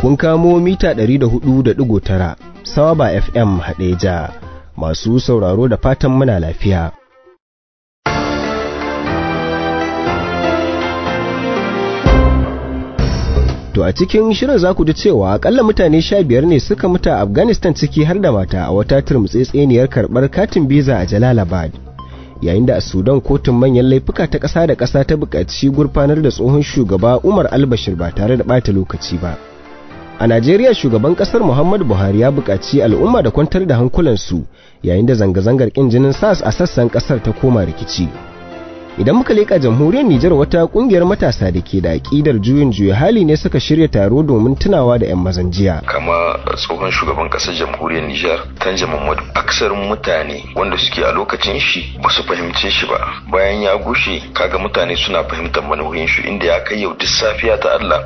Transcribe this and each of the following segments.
kun kamo mita 104.9 Sawaba FM Hadeja masu sauraro da fatan muna lafiya. To a cikin shirin za ku ji cewa akalla mutane sha biyar ne suka mutu a Afghanistan ciki har da mata a wata turmutsetseniyar karɓar katin biza a Jalalabad. Yayin da a Sudan kotun manyan laifuka ta ƙasa da ƙasa ta buƙaci gurfanar da tsohon shugaba Umar Albashir ba tare da ɓata lokaci ba. A Najeriya shugaban ƙasar Muhammadu Buhari ya buƙaci al'umma da kwantar da hankulansu yayin da zanga-zangar ƙin jinin SARS a sassan ƙasar ta koma rikici. idan muka leƙa jamhuriyar Nijar wata ƙungiyar matasa da ke da aƙidar juyin juya hali ne suka shirya taro domin tunawa da 'yan mazan jiya. kama tsohon shugaban ƙasar jamhuriyar Nijar Tanja Muhammadu aksarin mutane wanda suke a lokacin shi ba su fahimce shi ba bayan ya gushe kaga mutane suna fahimtar manuhin shi inda ya kai yau duk safiya ta Allah.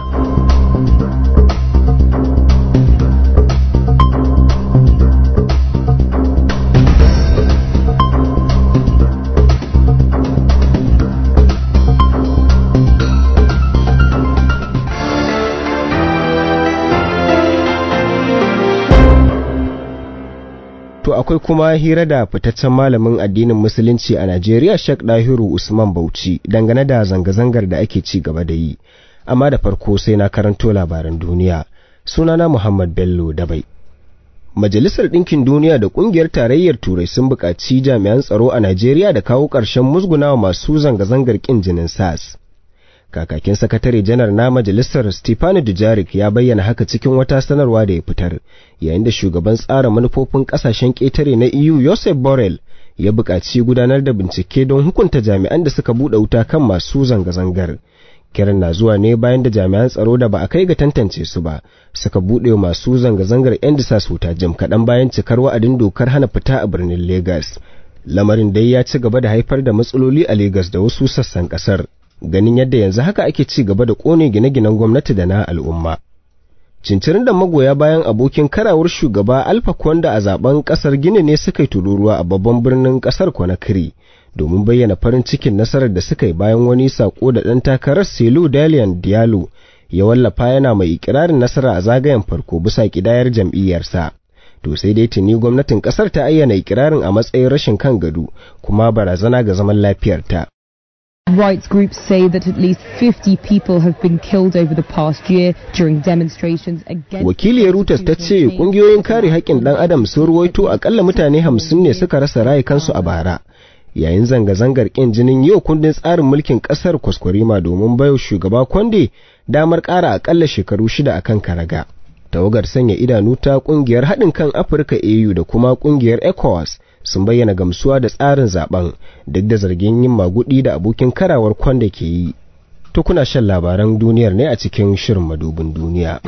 To akwai kuma hira da fitaccen malamin addinin musulunci a Najeriya Sheikh Dahiru Usman Bauchi dangane da zanga-zangar da ake ci gaba da yi. Amma da farko sai na karanto labaran duniya. Sunana Muhammad Bello Dabai. Majalisar Ɗinkin Duniya da Ƙungiyar Tarayyar Turai sun buƙaci jami'an tsaro a Najeriya da kawo ƙarshen musgunawa masu zanga-zangar ƙin jinin SARS. kakakin sakatare janar na majalisar Stefani Dujarik ya bayyana haka cikin wata sanarwa da ya fitar yayin da shugaban tsara manufofin kasashen ƙetare na EU Joseph Borrell ya buƙaci gudanar da bincike don hukunta jami'an da suka buɗe wuta kan masu zanga-zangar. Kiran na zuwa ne bayan da jami'an tsaro da ba a kai ga tantance su ba suka buɗe masu zanga-zangar 'yan disas wuta jim kaɗan bayan cikar wa'adin dokar hana fita a birnin Legas. Lamarin dai ya ci gaba da haifar da matsaloli a Legas da wasu sassan ƙasar. ganin yadda yanzu haka ake ci gaba da kone gine-ginen gwamnati da na al'umma. Cincirin da magoya bayan abokin karawar shugaba Alfa Kwanda a zaben kasar Gini ne suka yi tururuwa a babban birnin kasar Conakry domin bayyana farin cikin nasarar da suka yi bayan wani sako da ɗan takarar Selu Dalian Diallo ya wallafa yana mai ikirarin nasara a zagayen farko bisa kidayar jam'iyyarsa. To sai dai tuni gwamnatin kasar ta ayyana ikirarin a matsayin rashin kan gado kuma barazana ga zaman lafiyarta. Rights groups say that at least 50 people have been killed over the past year during demonstrations against Wakiliyar Reuters ta ce kungiyoyin kare haƙƙin ɗan adam sun ruwaito akalla mutane hamsin ne suka rasa rayukansu a bara. Yayin zanga-zangar ƙin jinin yau kundin tsarin mulkin ƙasar kwaskwarima domin bayo shugaba Kwande damar ƙara akalla shekaru shida akan karaga. Tawagar sanya idanu ta ƙungiyar haɗin kan Afirka AU da kuma ƙungiyar ECOWAS sun bayyana gamsuwa da tsarin zaben duk da zargin yin magudi da abokin karawar kwanda ke yi. To kuna shan labaran duniyar ne a cikin shirin madubin duniya.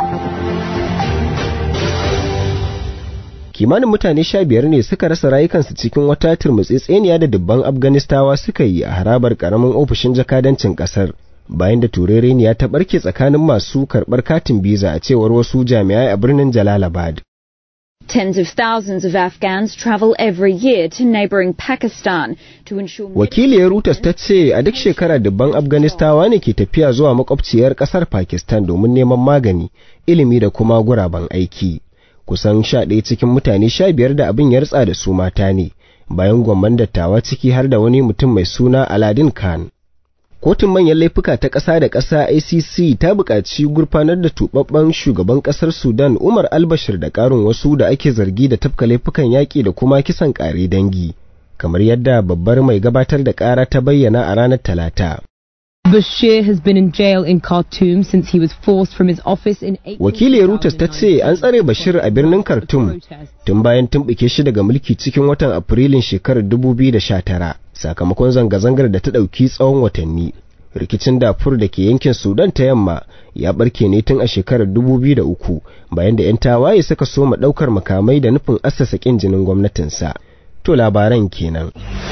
Kimanin mutane sha biyar ne suka rasa rayukansu cikin wata turmutsitseniya da dubban Afganistawa suka yi a harabar karamin ofishin jakadancin kasar. Bayan da turereniya ta barke tsakanin masu karɓar katin biza a cewar wasu jami'ai a birnin Jalalabad. Tens of thousands of Afghans travel every year to neighboring Pakistan to ensure Wakiliyar Reuters ta ce a duk shekara dubban Afganistawa ne ke tafiya zuwa makwabciyar kasar Pakistan domin neman magani, ilimi da kuma guraben aiki. Kusan sha ɗaya cikin mutane sha biyar da abin ya ritsa da su mata ne, bayan gwamman dattawa ciki har da wani mutum mai suna Aladdin Khan. Kotun manyan laifuka ta ƙasa da ƙasa ICC ta buƙaci gurfanar da tubabben shugaban ƙasar Sudan Umar Albashir da ƙarin wasu da ake zargi da tafka laifukan yaƙi da kuma kisan ƙare dangi, kamar yadda babbar mai gabatar da ƙara ta bayyana a ranar Talata. Bashir has been in jail in Khartoum since he was forced from his office in April. Wakiliyar Reuters ta ce an tsare Bashir a birnin Khartoum tun bayan tumɓuke shi daga mulki cikin watan Afrilun shekarar 2019 sakamakon zanga-zangar da ta ɗauki tsawon watanni. Rikicin dafur da ke yankin Sudan ta yamma ya barke ne tun a shekarar 2003 bayan da 'yan tawaye suka soma ɗaukar makamai da nufin assasa ƙin jinin gwamnatinsa. To labaran kenan.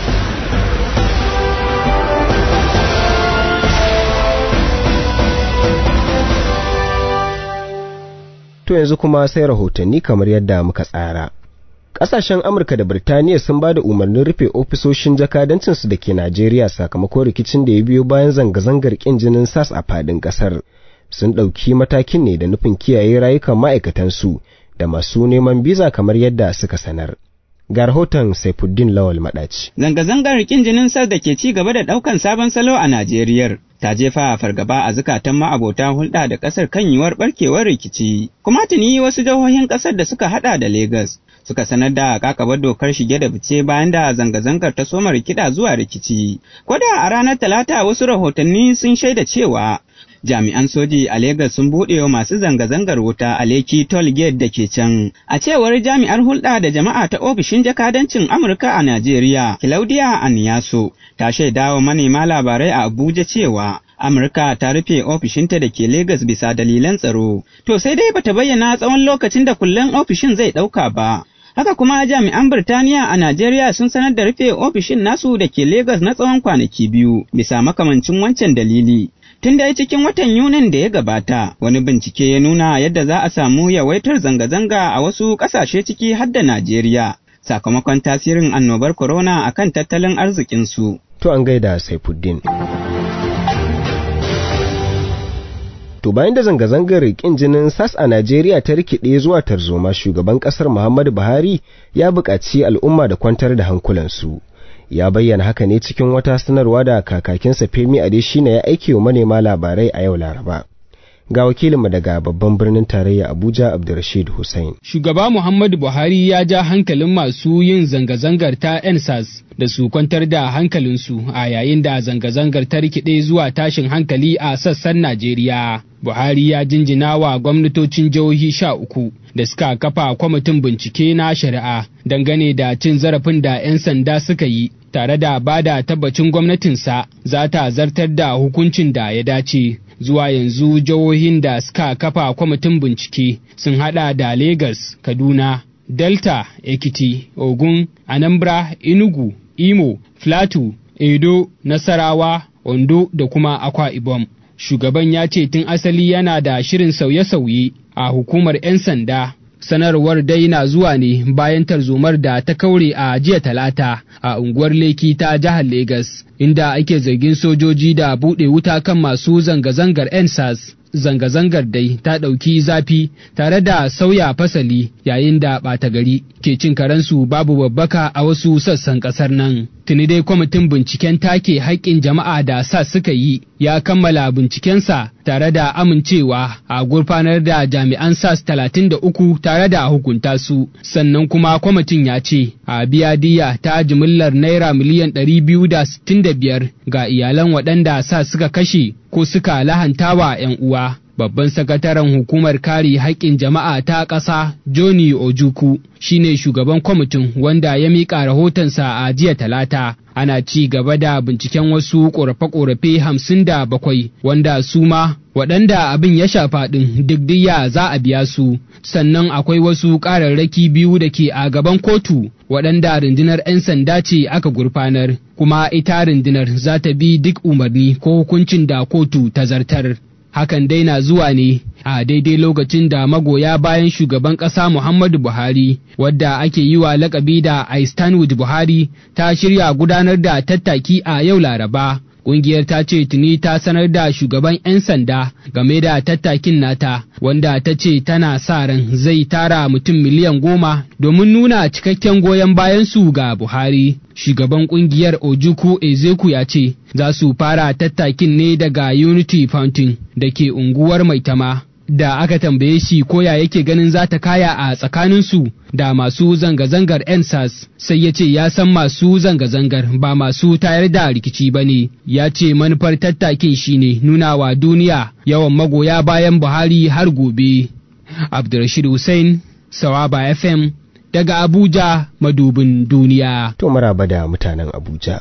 To yanzu kuma sai rahotanni kamar yadda muka tsara. Ƙasashen Amurka da Birtaniya sun ba da umarnin rufe ofisoshin jakadancinsu da ke Najeriya sakamakon rikicin da ya biyo bayan zanga-zangar ƙin jinin SAS a fadin ƙasar. sun ɗauki matakin ne da nufin kiyaye rayukan ma'aikatansu da masu neman biza kamar yadda suka sanar. Ga rahoton Saifuddin Lawal Maɗaci. Zanga-zangar rikin jinin sas da ke ci gaba da ɗaukan sabon salo a Najeriya. Ta jefa fargaba a zukatan ma'abota hulɗa da ƙasar kan yiwuwar ɓarkewar rikici. Kuma tuni wasu jihohin ƙasar da suka haɗa da Legas suka sanar da kakabar dokar shige da fice bayan da zanga-zangar ta soma rikida zuwa rikici. Koda a ranar Talata wasu rahotanni sun shaida cewa jami'an soji a Legas sun buɗe wa masu zanga-zangar wuta a Lekki Toll Gate da ke can. A cewar jami'ar hulɗa da jama'a ta ofishin jakadancin Amurka a Najeriya, Claudia Aniyaso, ta shaida wa manema labarai a Abuja cewa Amurka ta rufe ofishinta da ke Legas bisa dalilan tsaro. To sai dai bata bayyana tsawon lokacin da kullen ofishin zai ɗauka ba. Haka kuma jami'an Birtaniya a Najeriya sun sanar da rufe ofishin nasu da ke Legas na tsawon kwanaki biyu bisa makamancin wancan dalili. Tun da cikin watan Yunin da ya gabata, wani bincike ya nuna yadda za a samu yawaitar zanga-zanga a wasu ƙasashe ciki har da Najeriya, sakamakon tasirin annobar corona a kan tattalin arzikinsu. To an gaida Saifuddin. To bayan da zanga-zangar ƙin jinin SAS a Najeriya ta rikide zuwa tarzoma shugaban ƙasar Muhammadu Buhari ya buƙaci al'umma da kwantar da hankulansu. ya bayyana haka ne cikin wata sanarwa da kakakinsa Femi Adesina ya aike wa manema labarai a yau Laraba. Ga wakilinmu daga babban birnin tarayya Abuja Abdulrashid Hussein. Shugaba Muhammadu Buhari ya ja hankalin masu yin zanga-zangar ta NSAS da su kwantar da hankalinsu a yayin da zanga-zangar ta rikide zuwa tashin hankali a sassan Najeriya. Buhari ya jinjina wa gwamnatocin jihohi sha uku da suka kafa kwamitin bincike na shari'a dangane da cin zarafin da 'yan sanda suka yi tare da ba da tabbacin gwamnatinsa za ta zartar da hukuncin da ya dace. Zuwa yanzu jihohin da suka kafa kwamitin bincike sun hada da Legas, Kaduna, Delta, Ekiti, Ogun, Anambra, Enugu, Imo, Plateau, Edo, Nasarawa, Ondo da kuma Akwa Ibom. Shugaban ya ce tun asali yana da shirin sauye-sauye a hukumar 'yan sanda sanarwar dai na zuwa ne bayan tarzomar da ta kaure a jiya talata a unguwar leki ta jihar Legas, inda ake zargin sojoji da buɗe wuta kan masu zanga-zangar ensas zanga-zangar dai ta ɗauki zafi tare da sauya fasali yayin da ɓata gari ke cin karensu babu babbaka a wasu sassan ƙasar nan. Tuni dai kwamitin binciken take haƙƙin jama'a da sa suka yi ya kammala bincikensa tare da amincewa a gurfanar da jami'an SAS talatin da uku tare da hukunta su sannan kuma kwamitin ya ce a biya diya ta jimillar naira miliyan ɗari biyu da sittin da biyar ga iyalan waɗanda sa suka kashe ko suka lahantawa 'yan uwa. Babban sakataren hukumar kare haƙƙin jama'a ta ƙasa Johnny Ojuku shine shugaban kwamitin wanda ya miƙa rahotonsa a jiya talata. Ana ci gaba da binciken wasu ƙorafe-ƙorafe hamsin da bakwai wanda su ma waɗanda abin ya shafa ɗin duk diya za a biya su sannan akwai wasu ƙararraki biyu da ke a gaban kotu waɗanda rundunar 'yan sanda ce aka gurfanar kuma ita rundunar za ta bi duk umarni ko hukuncin da kotu ta zartar. hakan dai na zuwa ne a daidai lokacin da magoya bayan shugaban ƙasa Muhammadu Buhari wadda ake yi wa lakabi da I stand with Buhari ta shirya gudanar da tattaki a yau Laraba. Ƙungiyar ta ce tuni ta sanar da shugaban 'yan sanda game da tattakin nata wanda ta ce tana sa ran zai tara mutum miliyan goma domin nuna cikakken goyon bayan su ga Buhari. Shugaban ƙungiyar Ojuku Ezeku ya ce za su fara tattakin ne daga Unity Fountain da ke unguwar Maitama. da aka tambaye shi koya yake ganin za ta kaya a tsakaninsu da masu zanga-zangar ensas sai ya ce ya san masu zanga-zangar ba masu tayar da rikici ba ne ya ce manufar tattakin shine nuna wa duniya yawan magoya bayan buhari har gobe abdulrashid hussein sawaba fm daga abuja madubin duniya to maraba da mutanen abuja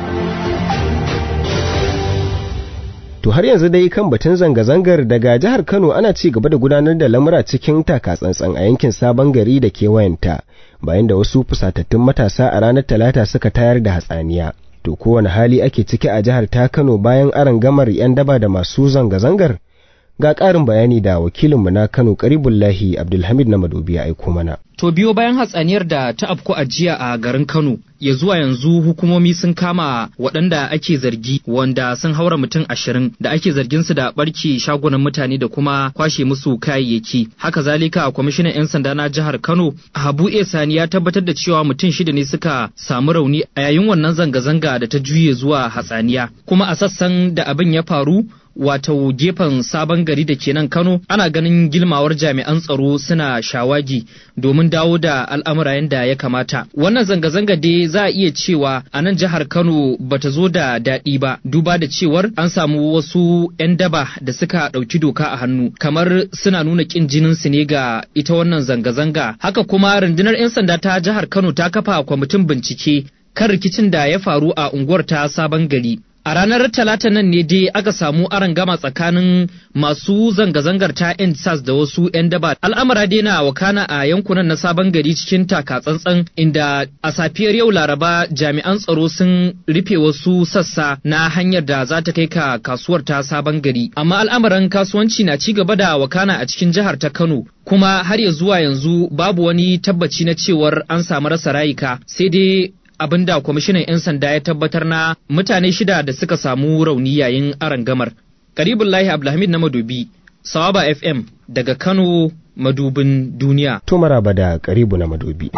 To har yanzu dai kan batun zanga-zangar daga jihar Kano ana ci gaba da gudanar da lamura cikin takatsantsan a yankin sabon gari da kewayenta bayan da wasu fusatattun matasa a ranar talata suka tayar da hatsaniya. To kowane hali ake ciki a jihar ta Kano bayan aron gamar 'yan daba da masu zanga-zangar? ga ƙarin bayani da wakilinmu na kano karibullahi abdulhamid na madobi ya aiko mana To biyo bayan hatsaniyar da ta afku a jiya a garin Kano, ya zuwa yanzu hukumomi sun kama waɗanda ake zargi wanda sun haura mutum ashirin da ake zargin su da ɓarke shagunan mutane da kuma kwashe musu kayayyaki. Haka zalika kwamishinan 'yan sanda na jihar Kano, Habu E Sani ya tabbatar da cewa mutum shida ne suka samu rauni a yayin wannan zanga-zanga da ta juye zuwa hatsaniya. Kuma a sassan da abin ya faru wato gefen sabon gari da ke nan Kano ana ganin gilmawar jami'an tsaro suna shawagi domin dawo da al'amura yadda ya kamata. Wannan zanga-zanga dai za a iya cewa a nan jihar Kano bata zo da daɗi ba duba da cewar an samu wasu 'yan daba da suka ɗauki doka a hannu kamar suna nuna ƙin jinin su ne ga ita wannan zanga-zanga. Haka kuma rundunar 'yan sanda ta jihar Kano ta kafa kwamitin bincike kan rikicin da ya faru a unguwar ta sabon gari. A ranar Talata nan ne dai aka samu gama tsakanin masu zanga-zangar ta sas da wasu 'yan daba. Al'amura dai na wakana a yankunan na sabon gari cikin taka tsantsan inda a safiyar yau Laraba jami'an tsaro sun rufe wasu sassa na hanyar da za ta kai ka kasuwar ta sabon gari. Amma al'amuran kasuwanci na ci gaba da wakana a cikin jihar ta Kano. Kuma har ya zuwa yanzu babu wani tabbaci na cewar an samu rasa rayuka sai dai abin da kwamishinan 'yan sanda ya tabbatar na mutane shida da suka samu rauni yayin arangamar. Karibullahi Abdulhamid na Madobi, Sawaba FM daga Kano madubin duniya. To maraba da karibu na madobi.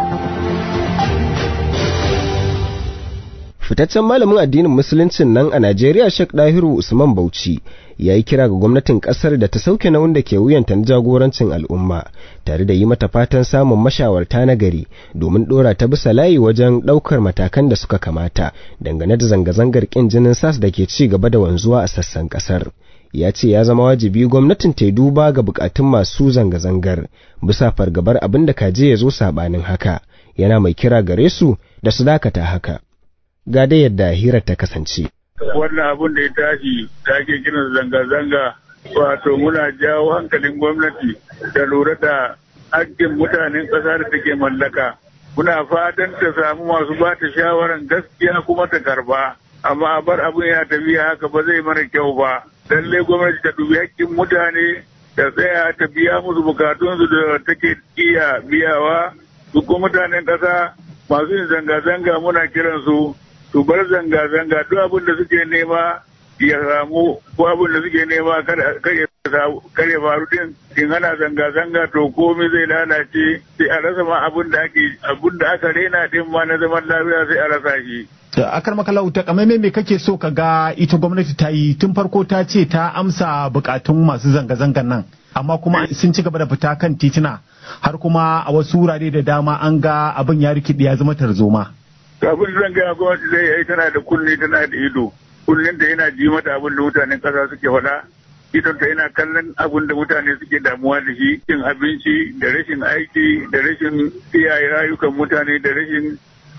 Fitaccen malamin addinin musuluncin nan a Najeriya Sheikh Dahiru Usman Bauchi ya yi kira ga gwamnatin kasar da ta sauke nauyin da ke wuyanta na jagorancin al'umma tare da yi mata fatan samun mashawarta na gari domin dora ta bisa layi wajen daukar matakan da suka kamata dangane da zanga-zangar kin jinin sas da ke ci gaba da wanzuwa a sassan kasar. ya ce ya zama wajibi gwamnatin ta duba ga bukatun masu zanga-zangar bisa fargabar abin da kaje ya zo sabanin haka yana mai kira gare su da su dakata haka ga da yadda hirar ta kasance wannan abin da ya tashi da ake kiran zanga-zanga wato muna jawo hankalin gwamnati da lura da hakkin mutanen ƙasa da take mallaka muna fatan ta samu masu ba ta shawaran gaskiya kuma ta karba amma a bar abin ya tafiya haka ba zai mana kyau ba lallai gwamnati ta dubi hakkin mutane ta tsaya ta biya musu bukatunsu da take iya biyawa su kuma mutanen ƙasa masu yin zanga-zanga muna kiransu su bar zanga-zanga duk abin da suke nema ya samu ko abin da suke nema kar ya faru din in ana zanga-zanga to komai zai lalace sai a rasa ma abin da ake abin da aka rena din ma na zaman lafiya sai a rasa shi akar makalau ta kamar me kake so ka ga ita gwamnati ta yi tun farko ta ce ta amsa bukatun masu zanga-zangan nan amma kuma sun ci gaba da fita kan tituna har kuma a wasu wurare da dama an ga abin ya rikide ya zama tarzoma abin zan gaya gwamnati zai yi tana da kunne tana da ido kunnen ta yana ji mata abin da mutanen kasa suke faɗa idon ta yana kallon abin da mutane suke damuwa da shi cin abinci da rashin aiki da rashin kiyaye rayukan mutane da rashin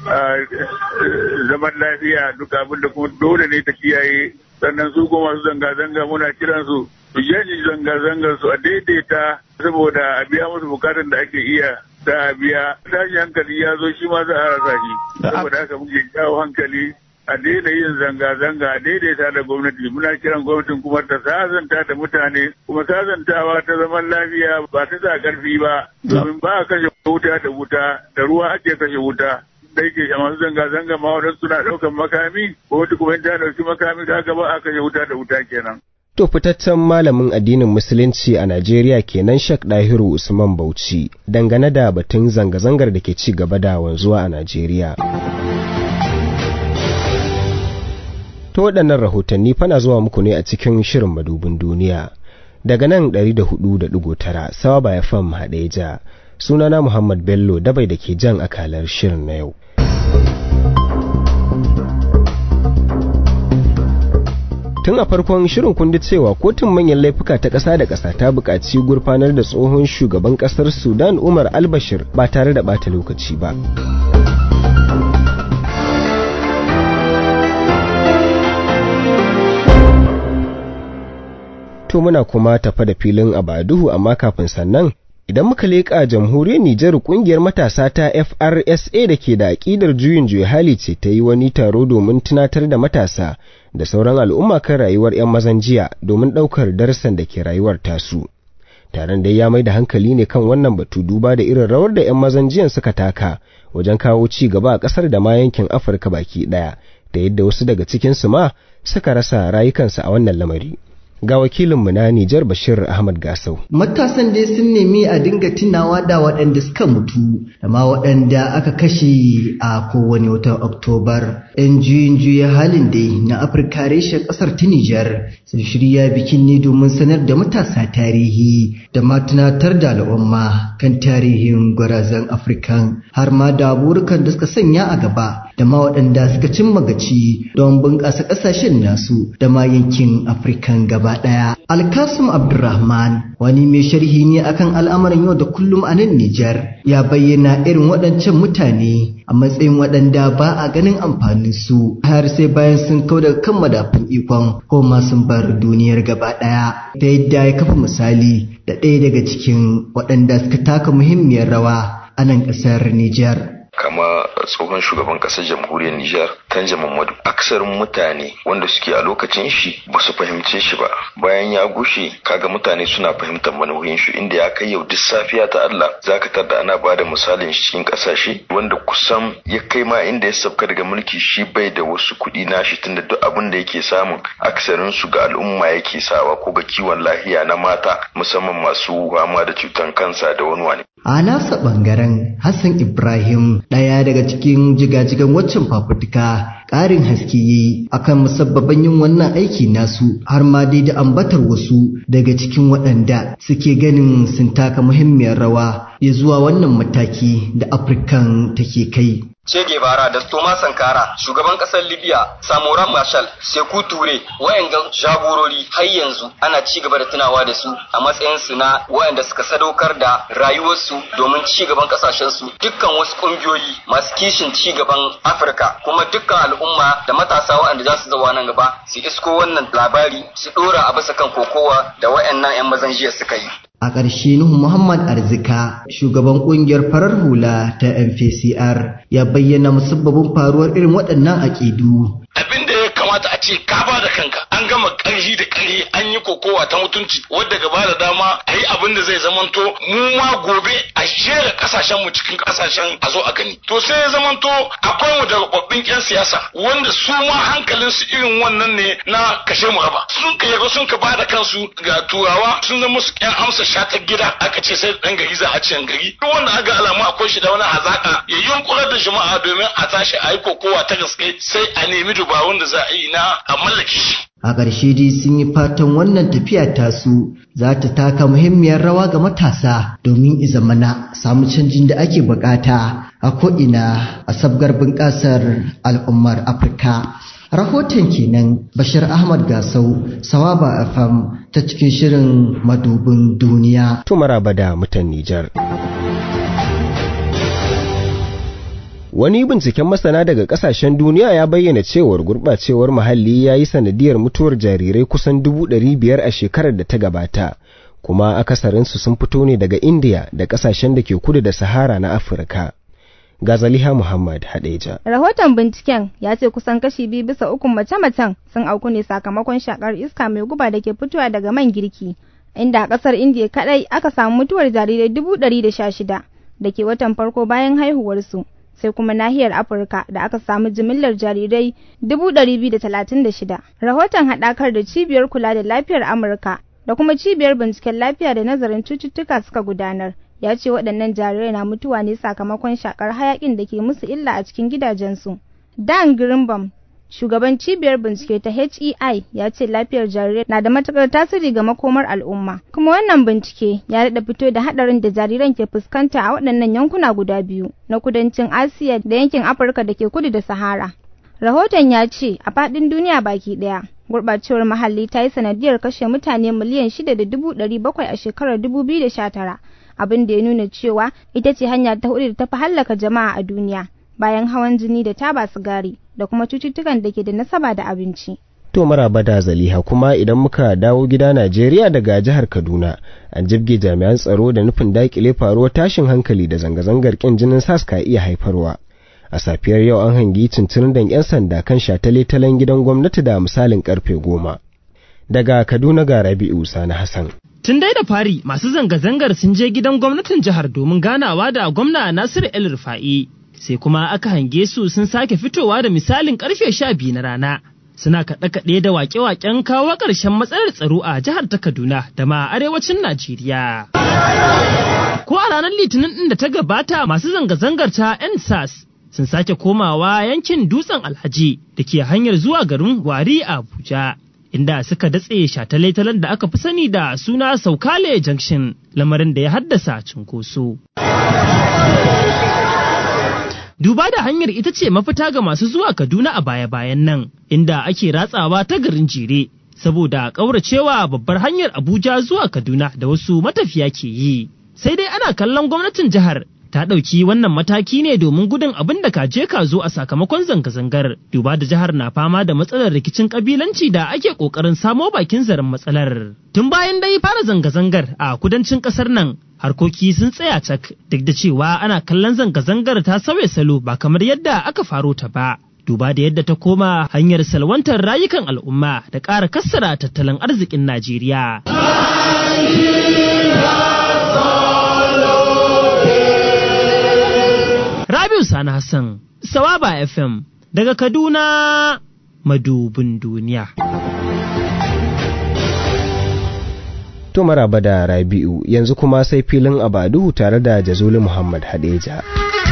zaman lafiya duk abin da kuma dole ne ta kiyaye sannan su kuma masu zanga-zanga muna kiran su su yaji zanga-zangar su a daidaita saboda a biya musu bukatan da ake iya da a biya tashi hankali ya zo shi ma za a rasa shi saboda haka muke jawo hankali a daina yin zanga-zanga a daidaita da gwamnati muna kiran gwamnatin kuma ta sazanta da mutane kuma sazantawa ta zaman lafiya ba ta sa karfi ba domin ba a kashe wuta da wuta da ruwa ake kashe wuta da yake a masu zanga-zanga ma wadansu suna ɗaukan makami ko wata kuma ta ɗauki makami da haka ba a kashe wuta da wuta kenan. To fitaccen malamin addinin Musulunci a Najeriya kenan Shek Dahiru Usman Bauchi dangane da batun zanga-zangar da ke ci gaba da wanzuwa a Najeriya. To waɗannan rahotanni fana zuwa muku ne a cikin shirin madubin duniya. Daga nan 104.9 Sawaba ya fam Hadeja. Sunana Muhammad Bello dabai da ke jan akalar shirin na yau. tun a farkon shirin kundi cewa kotun manyan laifuka ta ƙasa da ƙasa ta buƙaci gurfanar da tsohon shugaban ƙasar sudan umar albashir ba tare da ɓata lokaci ba to muna kuma tafa da filin abaduhu amma kafin sannan Idan muka leƙa jamhuriyar Nijar ƙungiyar matasa ta FRSA da ke da aƙidar juyin juya hali ce ta yi wani taro domin tunatar da matasa da sauran al'umma kan rayuwar 'yan mazan jiya domin ɗaukar darsan da ke rayuwar tasu. Taron dai ya mai da hankali ne kan wannan batu duba da irin rawar da 'yan mazan jiyan suka taka wajen kawo ci gaba a ƙasar da ma yankin Afirka baki ɗaya da yadda wasu daga cikinsu ma suka rasa rayukansu a wannan lamari. ga wakilinmu na Nijar Bashir Ahmad Gasau. Matasan dai sun nemi a dinga tunawa da waɗanda suka mutu da ma waɗanda aka kashe a kowane watan Oktobar. 'Yan juyin juya halin dai na Afirka reshen ƙasar ta Nijar sun shirya bikin ne domin sanar da matasa tarihi da ma tunatar da al'umma kan tarihin gwarazan Afirkan har ma da burukan da suka sanya a gaba da ma waɗanda suka cimma gaci don bunƙasa ƙasashen nasu da ma yankin Afirkan gaba ɗaya. Alkasim Abdulrahman wani mai sharhi ne akan al'amuran yau da kullum a nan Nijar ya bayyana irin waɗancan mutane a matsayin waɗanda ba a ganin amfanin su har sai bayan sun kau daga kan madafin ikon ko ma sun bar duniyar gaba ɗaya ta yadda ya kafa misali da ɗaya daga cikin waɗanda suka taka muhimmiyar rawa a nan ƙasar Nijar. kama tsohon shugaban kasar jamhuriyar Nijar Tanja Muhammadu aksarin mutane wanda suke a lokacin shi ba su fahimce shi ba bayan ya gushe kaga mutane suna fahimtar manuhin shi inda ya kai yau duk safiya ta Allah zaka tarda ana bada misalin shi cikin kasashe wanda kusan ya kai ma inda ya sabka daga mulki shi bai da wasu kuɗi nashi tunda duk abin da yake samun aksarin su ga al'umma yake sawa ko ga kiwon lafiya na mata musamman masu fama da cutan kansa da wani wani A nasa ɓangaren Hassan Ibrahim ɗaya daga cikin jigajigan waccan fafutuka ƙarin haske yi akan musabbaban yin wannan aiki nasu har ma dai da ambatar wasu daga cikin waɗanda suke ganin sun taka muhimmiyar rawa ya zuwa wannan mataki da Afirkan take kai. Che Guevara da Thomas Sankara, shugaban ƙasar Libya, Samora Machel, Sekou Toure, wayangan jagorori har yanzu ana ci gaba da tunawa da su a matsayin su na wayanda suka sadaukar da rayuwarsu domin ci gaban ƙasashen su. Dukkan wasu ƙungiyoyi masu kishin ci gaban Afirka kuma dukkan al'umma da matasa wayanda za su zawa nan gaba su isko wannan labari su ɗora a bisa kan kokowa da wayannan 'yan mazan jiya suka yi. A ƙarshe Nuhu Muhammad Arzika, shugaban ƙungiyar farar hula ta MPCR, ya bayyana musabbabin faruwar irin waɗannan aƙidu. Abin da ya kamata a ce ka ba da kanka, an gama ƙarfi da ƙarfi an yi kokowa ta mutunci wadda gaba da dama a yi abin da zai zamanto mu ma gobe a shera ƙasashen mu cikin ƙasashen a zo a gani. To sai ya zamanto akwai mu da rubabbin 'yan siyasa wanda su ma hankalin su irin wannan ne na kashe mu raba. Sun ka yarda sun ka ba da kansu ga turawa sun zama su 'yan amsa shatar gida aka ce sai dan gari za a ci gari duk wanda aka alamu akwai shi da wani hazaka ya yunkurar da jama'a domin a tashi a yi kokowa ta gaske sai a nemi dubarun da za a yi na a mallake shi A ƙarshe dai sun yi fatan wannan tafiya tasu za ta taka muhimmiyar rawa ga matasa domin izamana samu canjin da ake bukata a ko'ina a sabgar bunƙasar al'ummar Afirka. Rahoton kenan Bashir Ahmad Gasau, Sawaba FM ta cikin shirin madubin duniya. Tumara da mutan Nijar. Wani binciken masana daga kasashen duniya ya bayyana cewar gurɓacewar muhalli ya yi sanadiyar mutuwar jarirai kusan dubu ɗari biyar a shekarar da ta gabata, kuma akasarinsu sun fito ne daga Indiya da kasashen da ke kudu da Sahara na Afirka. Gazaliha Muhammad Hadeja. Rahoton binciken ya ce kusan kashi biyu bisa ukun mace-macen sun auku ne sakamakon shakar iska mai guba da ke fitowa daga man girki, inda a ƙasar Indiya kaɗai aka samu mutuwar jarirai dubu ɗari da sha shida da ke watan farko bayan haihuwarsu. sai kuma nahiyar afirka da aka samu jimillar jarirai 236 rahoton haɗakar da cibiyar kula da lafiyar amurka da kuma cibiyar binciken lafiya da nazarin cututtuka suka gudanar ya ce waɗannan jarirai na mutuwa ne sakamakon shakar hayakin da ke musu illa a cikin gidajensu dan greenbaum shugaban cibiyar bincike ta HEI ya ce lafiyar jarirai na da matukar tasiri ga makomar al'umma kuma wannan bincike ya daɗa fito da haɗarin da jariran ke fuskanta a waɗannan yankuna guda biyu na kudancin asiya da yankin afirka da ke kudu da sahara rahoton ya ce a faɗin duniya baki ɗaya gurɓacewar muhalli ta yi sanadiyar kashe mutane miliyan shida da dubu ɗari bakwai a shekarar dubu biyu da sha tara abin da ya nuna cewa ita ce hanya ta hudu da ta fi hallaka jama'a a duniya bayan hawan jini da taba sigari da kuma cututtukan da ke da nasaba da abinci. To maraba da zaliha kuma idan muka dawo gida Najeriya daga jihar Kaduna an jibge jami'an tsaro da nufin dakile faruwar tashin hankali da zanga-zangar kin jinin sas ka iya haifarwa. A safiyar yau an hangi cincirin 'yan sanda kan shatale-talen gidan gwamnati da misalin karfe goma. Daga Kaduna ga Rabi'u Sani Hassan. Tun dai da fari masu zanga-zangar sun je gidan gwamnatin jihar domin ganawa da gwamna Nasiru El Rufa'i. Sai kuma aka hange su sun sake fitowa da misalin karfe sha biyu na rana. Suna kaɗe-kaɗe da waƙe-waƙen kawo ƙarshen matsalar tsaro a jihar ta Kaduna da ma arewacin Najeriya. Ko a ranar Litinin ɗin da ta gabata masu zanga-zangar ta NSAS sun sake komawa yankin dutsen Alhaji da ke hanyar zuwa garin Wari a Abuja. inda suka datse shataletalen da aka fi sani da suna Saukale Junction lamarin da ya haddasa cunkoso. Duba da hanyar ita ce mafita ga masu zuwa Kaduna a baya-bayan nan, inda ake ratsawa ta garin jere, saboda ƙauracewa babbar hanyar Abuja zuwa Kaduna da wasu matafiya ke yi. Sai dai ana kallon gwamnatin jihar ta ɗauki wannan mataki ne domin gudun abin da kaje ka zo a sakamakon zanga-zangar duba da jihar na fama da matsalar rikicin kabilanci da ake ƙoƙarin samo bakin zaren matsalar tun bayan dai fara zanga-zangar a kudancin ƙasar nan harkoki sun tsaya cak duk da cewa ana kallon zanga-zangar ta sauya salo ba kamar yadda aka faro ta ba duba da yadda ta koma hanyar salwantar rayukan al'umma da ƙara kassara tattalin arzikin Najeriya. Rabiu Sani Hassan, Sawaba FM, daga Kaduna, madubin duniya. To maraba da Rabi'u yanzu kuma sai filin Abadu tare da Jazuli Muhammad Hadeja.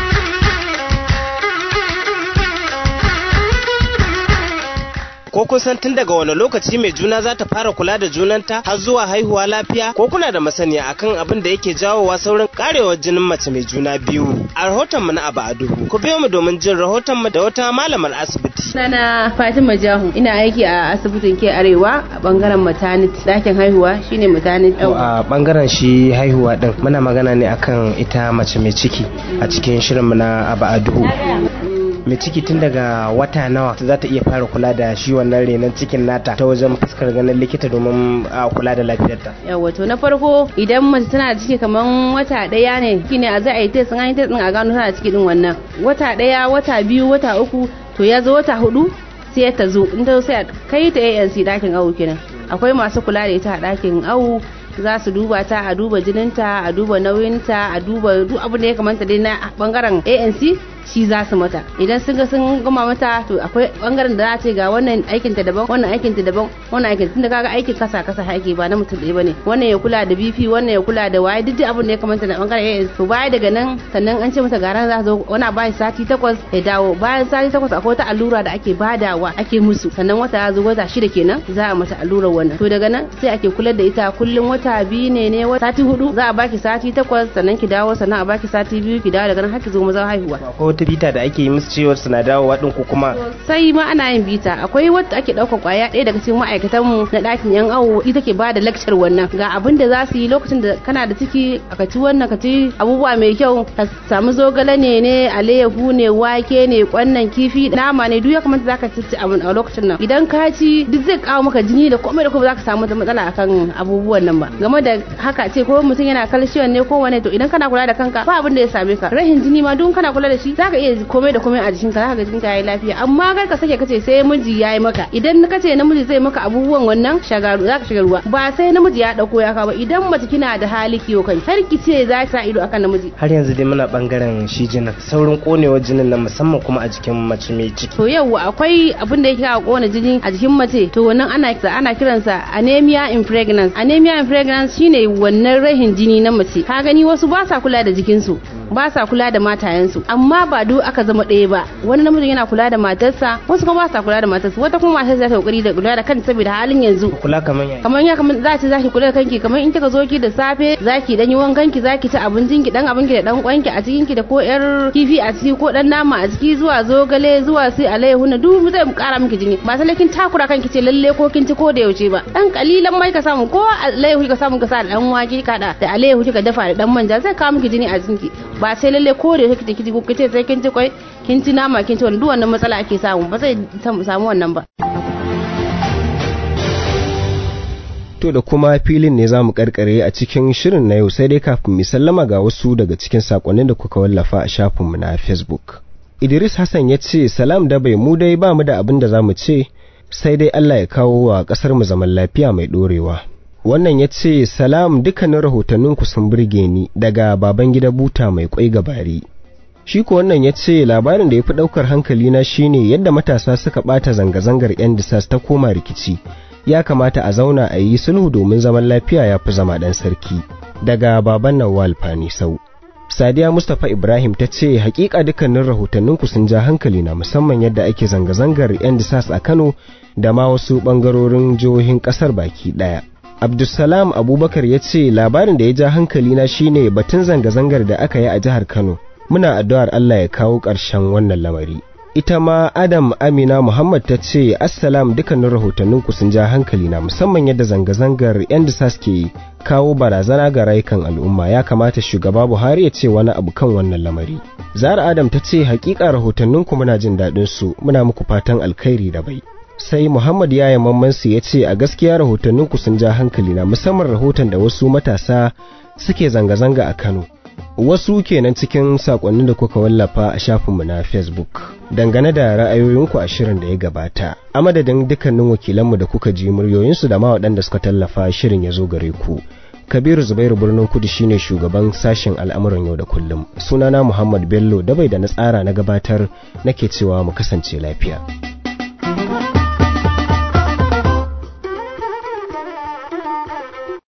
ko kun san tun daga wani lokaci mai juna za ta fara kula da junanta har zuwa haihuwa lafiya ko kuna da masaniya akan abin da yake jawowa saurin karewar jinin mace mai juna biyu a rahoton mu na abu a duhu ku biyo mu domin jin rahoton mu da wata malamar asibiti Sana Fatima Jahu ina aiki a asibitin ke arewa a bangaren maternity dakin haihuwa shine maternity a bangaren shi haihuwa din muna magana ne akan ita mace mai ciki a cikin shirin mu na abu a duhu mai ciki tun daga wata nawa za ta iya fara kula da shi wannan renon cikin nata ta wajen fuskar ganin likita domin a kula da lafiyarta yawa to na farko idan mace tana da ciki kamar wata daya ne shine a za a yi test an yi test din a gano tana da ciki din wannan wata daya wata biyu wata uku to ya zo wata hudu sai ta zo in ta sai a kai ta ANC dakin awu kenan akwai masu kula da ita a dakin awu za su duba ta a duba jininta a duba nauyinta a duba duk abin da ya kamata dai na bangaren ANC shi za su mata idan sun ga sun gama mata to akwai bangaren da za ce ga wannan aikin ta daban wannan aikin ta daban wannan aikin tunda kaga aikin kasa kasa ake ba na mutum ɗaya bane wannan ya kula da BP wannan ya kula da waye duk abin da ya kamata na bangaren ANC to baya daga nan sannan an ce mata garan za zo wani bayan sati takwas ya dawo bayan sati takwas akwai wata allura da ake badawa ake musu sannan wata ya zo wata shida kenan za a mata allurar wannan to daga nan sai ake kula da ita kullum wata biyu ne ne sati hudu za a baki sati takwas sannan ki dawo sannan a baki sati biyu ki dawo daga nan har ki zo maza haihuwa wata bita da ake yi musu cewar suna dawowa din ko kuma sai ma ana yin bita akwai wadda ake ɗaukar kwaya ɗaya daga cikin ma'aikatan mu na ɗakin yan awo ita ke bada lecture wannan ga abin da za su yi lokacin da kana da ciki ka ci wannan ka ci abubuwa mai kyau ka samu zogale ne ne alayyahu ne wake ne kwannan kifi nama ne duk ya kamata zaka ci abin a lokacin nan idan ka ci duk zai kawo maka jini da komai da komai zaka samu matsala akan abubuwan nan ba game da haka ce ko mutum yana calcium ne ko wane to idan kana kula da kanka ba abin da ya same ka rahin jini ma duk kana kula da shi zaka iya komai da komai a jikinka zaka ga jikinka yayi lafiya amma kar ka sake kace sai miji yayi maka idan kace namiji zai maka abubuwan wannan shagaru zaka shiga ruwa ba sai namiji ya dauko ya kawo idan mace kina da hali kiyo kai kar ki ce za sa ido akan namiji har yanzu dai muna bangaren shi jinin saurin konewar jinin nan musamman kuma a jikin mace mai ciki to yau akwai abin da yake kawo kona jini a jikin mace to wannan ana ana kiransa anemia in pregnancy anemia in pregnancy shine wannan rahin jini na mace ka gani wasu ba sa kula da jikinsu ba sa kula da matayensu amma ba duk aka zama ɗaya ba wani namijin yana kula da matarsa wasu kuma ba sa kula da matarsa wata kuma matar za ta kokari da kula da kanta saboda halin yanzu kula kamar ya kamar ya kamar za ta zaki kula da kanki kamar in kika zo ki da safe zaki dan yi wankan ki zaki ci abincin ki dan abin ki da dan kwanki a cikin ki da ko yar kifi a ciki ko dan nama a ciki zuwa zogale zuwa sai alayyahu na duk zai kara miki jini ba sai kin takura kanki ce lalle ko kin ci ko da yaushe ba dan kalilan mai ka samu ko alayyahu ka samu ka sa da dan wake ka da da alayyahu kika dafa da dan manja zai kawo miki jini a cikin ki ba sai lalle ko da yake kike ko kace sai kin ci kwai kin ci nama kin ci wannan duk wannan matsala ake samu ba zai samu wannan ba To da kuma filin ne za mu karkare a cikin shirin na yau sai dai kafin mu sallama ga wasu daga cikin sakonnin da kuka wallafa a shafinmu na Facebook. Idris Hassan ya ce salam da bai mu dai ba mu da abin da za mu ce sai dai Allah ya kawo wa ƙasar mu zaman lafiya mai ɗorewa. Wannan ya ce salam dukkanin rahotanninku sun burge ni daga baban gida buta mai kwai gabari. Shi ko wannan ya ce labarin da ya fi ɗaukar hankalina shine yadda matasa suka ɓata zanga-zangar 'yan disas ta koma rikici. ya kamata a zauna a yi sulhu domin zaman lafiya ya fi zama ɗan sarki daga baban nawal fani sau sadiya mustapha ibrahim ta ce hakika dukkanin rahotanninku sun ja hankali na musamman yadda ake zanga-zangar yan disas a kano da ma wasu ɓangarorin jihohin ƙasar baki ɗaya abdulsalam abubakar ya ce labarin da ya ja hankali na shine batun zanga-zangar da aka yi a jihar kano muna addu'ar allah ya kawo ƙarshen wannan lamari ita ma adam amina muhammad ta ce assalam dukkanin rahotanninku sun ja hankali na musamman yadda zanga-zangar yan disas ke kawo barazana ga rayukan al'umma ya kamata shugaba buhari ya ce wani abu kan wannan lamari zara adam ta ce hakika rahotanninku muna jin daɗin su muna muku fatan alkhairi da bai sai muhammad yaya mammansu ya ce a gaskiya rahotanninku sun ja hankali na musamman rahoton da wasu matasa suke zanga-zanga a kano wasu kenan cikin sakonnin da kuka wallafa a shafinmu na facebook dangane da ra'ayoyinku a shirin da ya gabata a madadin dukkanin wakilanmu da kuka ji muryoyinsu da ma waɗanda suka tallafa shirin ya zo gare ku kabiru zubairu birnin kudu shine shugaban sashen al'amuran yau da kullum sunana muhammad bello dabai da na tsara na gabatar nake cewa mu kasance lafiya